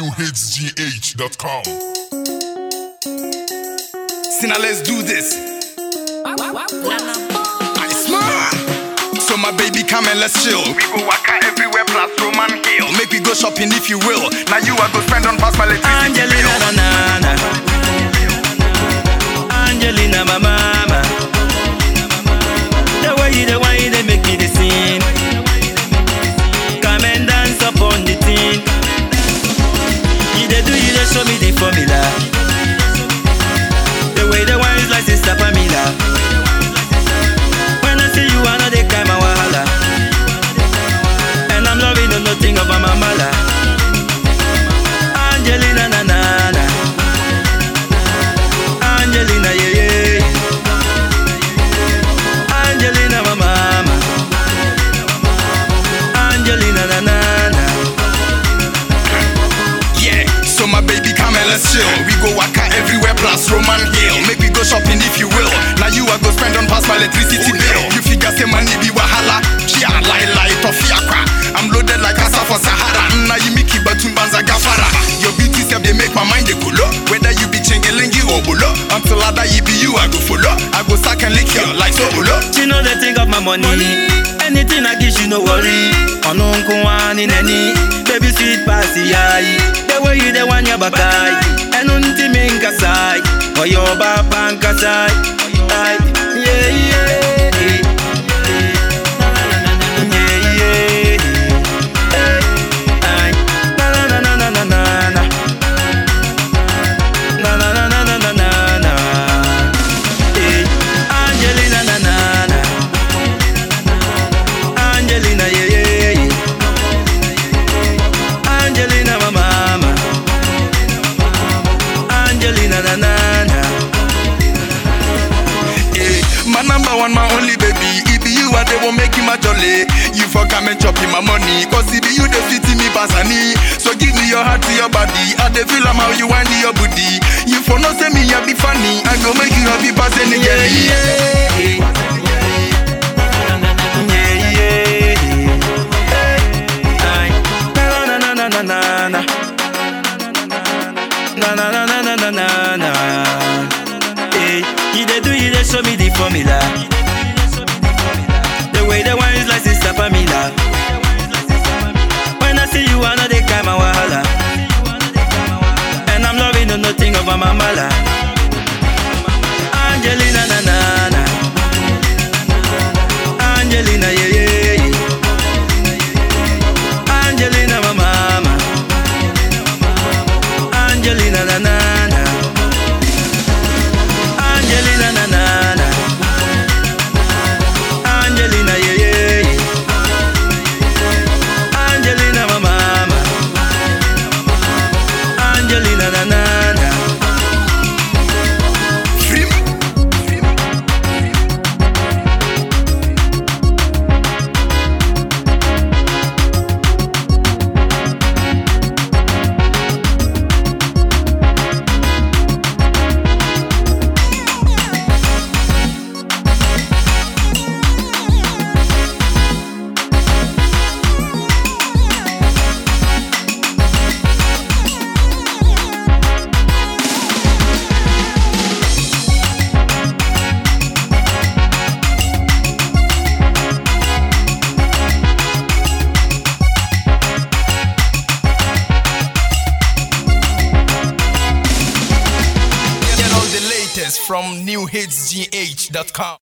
newhitsgh.com. So now let's do this. I smile. So my baby, come and let's chill. We go waka everywhere plus Roman Hill. Make we go shopping if you will. Now you are go spend on past my electricity Angelina bill. na na na Angelina my mama The way you the way they make me the scene Come and dance upon the thing You they do you they show me the formula The way the wine is like sister Pamela When I see you I know they kind my wahala And I'm loving the nothing of my mama Angelina na na na Angelina yeah yeah Angelina my mama Angelina na na na Yeah, so my baby, come and let's chill. We go waka everywhere plus Roman Hill. Make we go shopping if you will. Now you are go spend on past my electricity bill. You figure say money be wahala. Kia lie lie toffee aqua. I'm loaded like Asa for Sahara. Now you make it banza gafara. Your beauty self they make my mind they cool Whether you be chengelengi or bulo. Until I die, it be you I go follow. I go suck and lick you like so bulo. She know they think of my money. Anything I give, she no worry. On uncle one in any baby sweet passy eye. The way you the one your back eye. And unti min kasai. Or your papa and kasai. Aye. Yeah, yeah. eh, eh. Yeah, yeah. eh. Aye. Na, na, na, na, na, na, na. Na, na, na, na, na, na, na, na. Eh, Angelina na na na Angelina yeah yeah yeah Angelina my mama Angelina na na na Eh, my number one, my only baby. It be you and they won't make him a jolly. You for come and chop in my money. Cause it be you they fit me pasani. So give me your heart to your body. I they feel I'm how you wind your booty. You for no say me, I be funny. I go make you happy pass any yeah girl. yeah yeah yeah Aye. na na na na na na na na na na na na na na na Hey, you dey do you dey show me the formula The way the wine is like sister Pamela When I see you I know they kind my wahala And I'm loving the nothing of my mama la Angelina na na na Angelina yeah yeah yeah Angelina my mama Angelina na na na Angelina na na na Angelina yeah yeah yeah Angelina my mama Angelina na na na Free me. Get all the latest from newhitsgh.com.